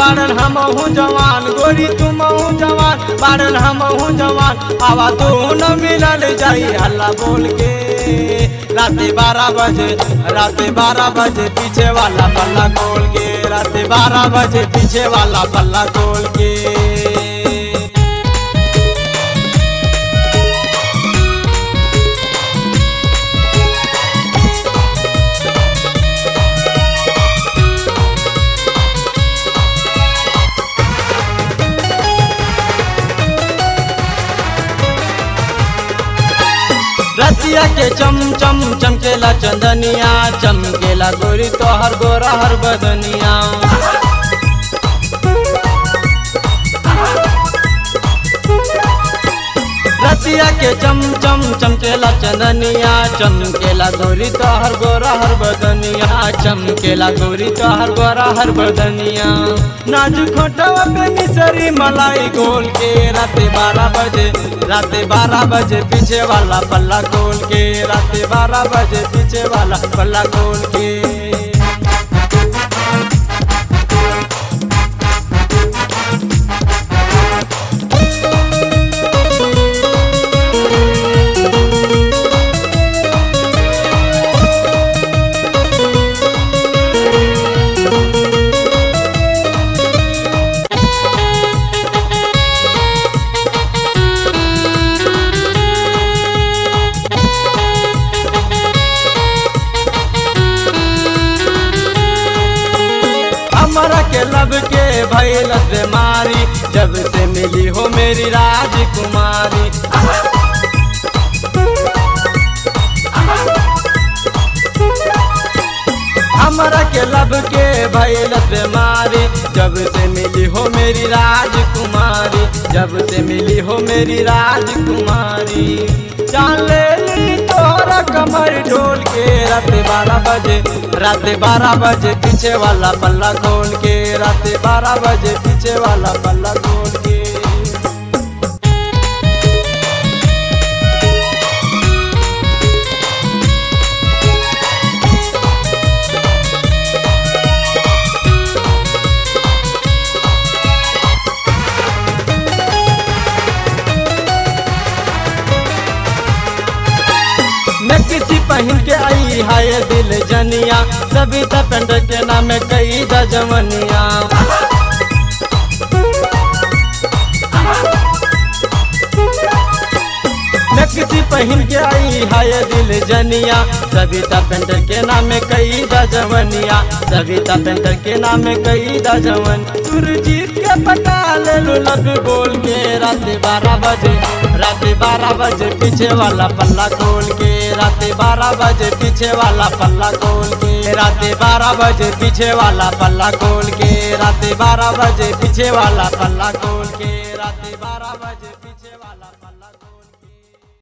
बारन हम हूँ जवान गोरी तुम हूँ जवान बारन हम हूँ जवान आवा दोनों मिलल जाई हल्ला बोल के रात बारह बजे रात बारह बजे पीछे वाला पल्ला खोल के रात बारह बजे पीछे वाला पल्ला खोल के रतिया के चम चम चमकेला चंदनिया चमकेला गोरी तोहर गोरा हर बदनिया रतिया के चम चम चमकेला चंदनिया चमकेला गोरी तोहर गोरा हर बदनिया चमकेला गोरी तोहर गोरा हर बदनिया नाजू खोटवा पे मिसरी मलाई गोल के राते बारह बजे राते बारह बजे पीछे वाला पल्ला खोल के राते बारह बजे पीछे वाला पल्ला खोल के हमरा के लब के भैल बीमारी जब से मिली हो मेरी राजकुमारी हमरा के लब के भैल बीमारी जब से मिली हो मेरी राजकुमारी जब से मिली हो मेरी राजकुमारी जान ले ली तोरा कमर ढोल के रात बारह बजे रात बारह बजे पीछे वाला पल्ला खोल के रात बारह बजे पीछे वाला पल्ला खोल के मैं किसी पहन के आई हाय दिल जनिया सभी पेंड के नाम कई जमनिया मैं किसी पहन के आई हाय दिल जनिया सविता पेंटर के नाम कई जवनिया सविता पेंटर के नाम कई जवन सुरजीत के पटा ले लो लग बोल के रात बारह बजे रात बारह बजे पीछे वाला पल्ला खोल के रात बारह बजे पीछे वाला पल्ला खोल के रात बारह बजे पीछे वाला पल्ला खोल के रात बारह बजे पीछे वाला पल्ला खोल के रात बारह बजे